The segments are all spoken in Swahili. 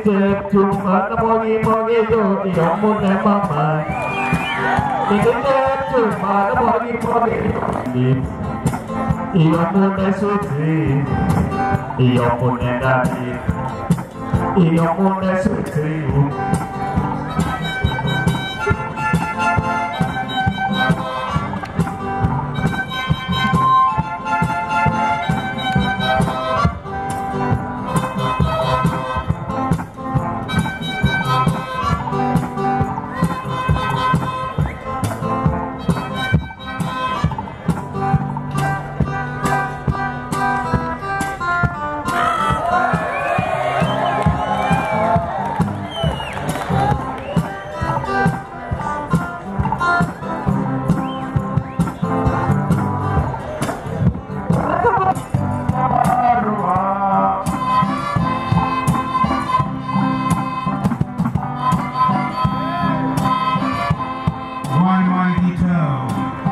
step to mana mogi mogi do yomune mama Nigga step to mana mogi mogi Yomune suti Yomune dati Yomune suti One one guitar.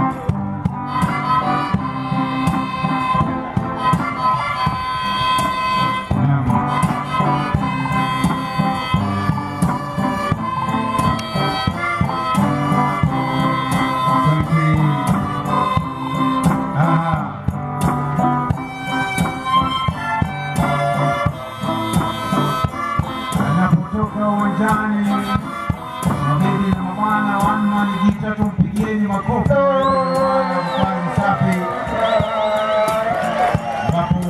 Anapotoka uwanjani Mabibi na mabwana, one man guitar, tumpigieni makofi. Mfano safi ambapo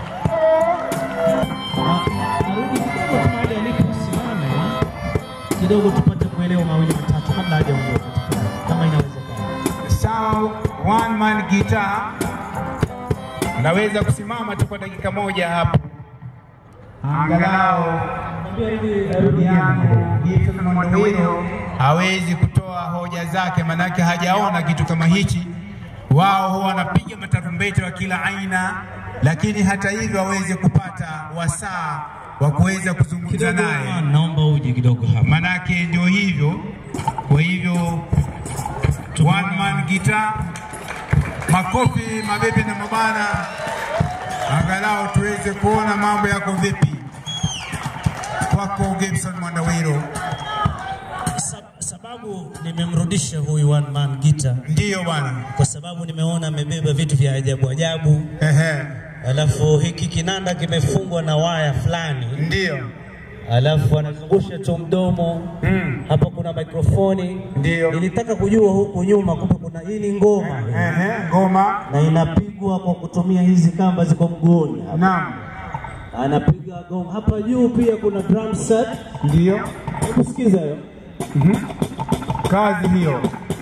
Arudi kidogo tu mahali aliposimama kidogo, tupate kuelewa mawili matatu kabla hajaondoka, tafadhali, kama inawezekana. sawa, one man guitar, naweza kusimama tu kwa dakika moja hapo, angalau ndugu yangu Gibson Mwandowiro hawezi kutoa hoja zake, manake hajaona kitu kama hichi. Wao huwa wanapiga matarumbeta wa kila aina, lakini hata hivyo hawezi kupata wasaa wa kuweza kuzungumza naye, Naomba uje kidogo hapa. manake ndio hivyo. Kwa hivyo one man guitar, makofi mabibi na mabana, angalau tuweze kuona mambo yako vipi kwako Gibson Mwandawiro. Sa- Sababu nimemrudisha huyu one man guitar Ndiyo bwana, kwa sababu nimeona amebeba vitu vya ajabu ajabu, ehe, alafu hiki kinanda kimefungwa na waya fulani, ndiyo alafu anazungusha tu mdomo mm. hapa kuna mikrofoni. Ndiyo. Nilitaka kujua huku nyuma, kumbe kuna hii ni ngoma Ehe, ngoma na inapigwa kwa kutumia hizi kamba ziko mguuni hapa. naam, Anapiga goma hapa juu, pia kuna drum set. ndiyo Hebu sikiza hiyo. kazi hiyo,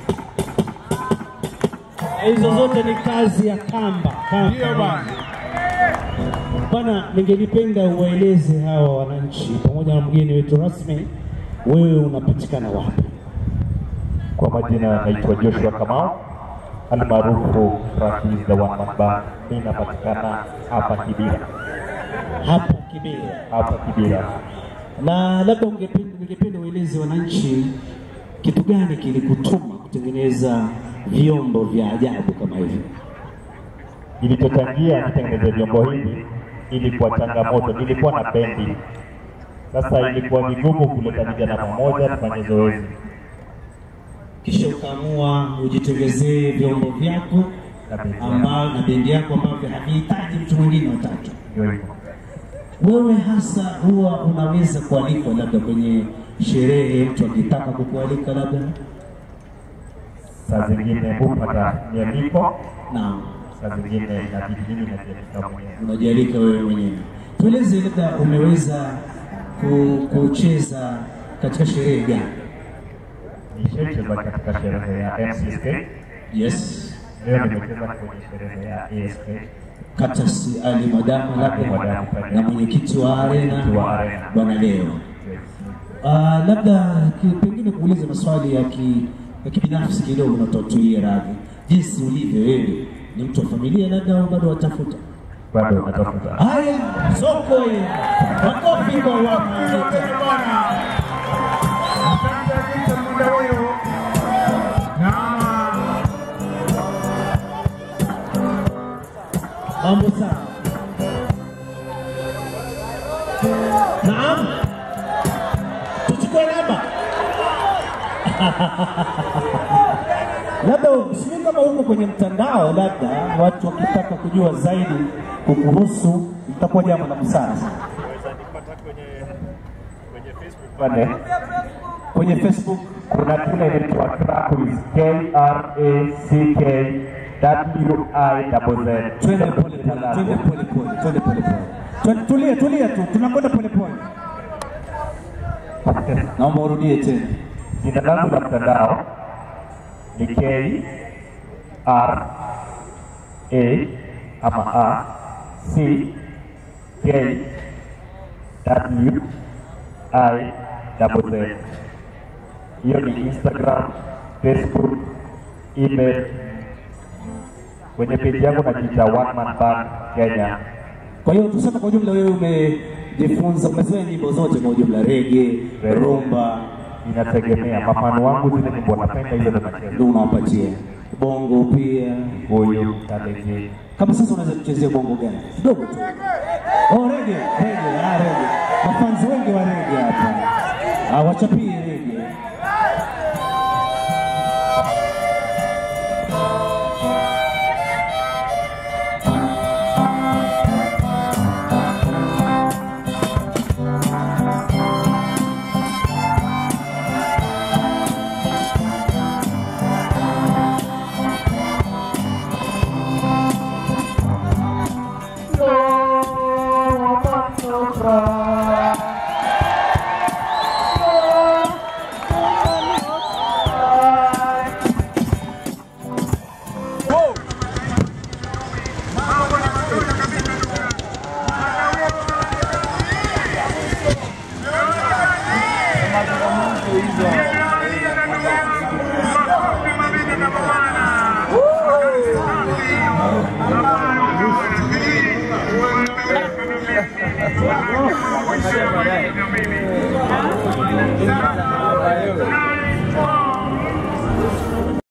Hizo zote ni kazi ya kamba. kamba. ndiyo bwana. Bwana, ningelipenda uwaeleze hawa wananchi pamoja na mgeni wetu rasmi, wewe unapatikana wapi? Kwa majina naitwa Joshua Kamau almaarufu Francis the One Man Band. Mimi napatikana hapa Kibira, Hapa Kibera. hapa Kibira. Na labda ungependa ningependa ueleze wananchi kitu gani kilikutuma kutengeneza vyombo vya ajabu kama hivi? Kilichochangia nitengeneze vyombo hivi ilikuwa changamoto, nilikuwa na bendi. Sasa ilikuwa vigumu kuleta vijana pamoja tufanye zoezi. Kisha ukaamua ujitengezee vyombo vyako Na bendi yangu. ambao na bendi yako ambavyo havihitaji mtu mwingine watatu. Ndio hivyo. Wewe hasa huwa unaweza kualikwa labda kwenye sherehe, mtu akitaka kukualika labda Saa zingine hupata mialiko, na saa zingine inabidi mimi najialika mwenyewe. unajialika wewe mwenyewe. Tueleze labda umeweza ku- kucheza katika sherehe gani? Nishacheza katika sherehe ya MCSK, Yes, leo nimecheza kwenye sherehe ya ASK. Katasi Ali Madamu labda na mwenyekiti wa arena wa Arena. bwana leo Uh, labda ki- pengine kuuliza maswali ya ki, ya kibinafsi kidogo na utatulia radhi. Jinsi ulivyo wewe, ni mtu wa familia labda au bado watafuta? Bado natafuta. Haya, soko hili. Makofi kwa watu. Asante Gibson Mwandawiro. Na Mambo sawa. Naam. labda sijui kama huko kwenye mtandao, labda watu wakitaka kujua zaidi kukuhusu, itakuwa jambo la busara sana. pale Kwenye Facebook kuna kile inaitwa Krakuis K R A C K W I double Z. twende pole pole, twende pole pole, twende pole pole, Twende- tulia tulia tu, tunakwenda pole pole. Naomba urudie tena. Jina langu la mtandao ni K R A ama A C K W I double Z. Hiyo ni Instagram, Facebook, email. Kwenye peji yangu najiita One Man Band Kenya. Kwa hiyo tuseme kwa ujumla, wewe umejifunza, umezoea nyimbo zote kwa ujumla, rege, rumba, Inategemea mafano wangu, zile nyimbo napenda hizo ndo nacheza. ndio unawapatia bongo pia. Huyu Kalenge Kama sasa unaweza kuchezea bongo gani kidogo tu? Oh, rege, rege, ah, rege. Mafanzi wengi wa rege hapa, ah, wachapie rege.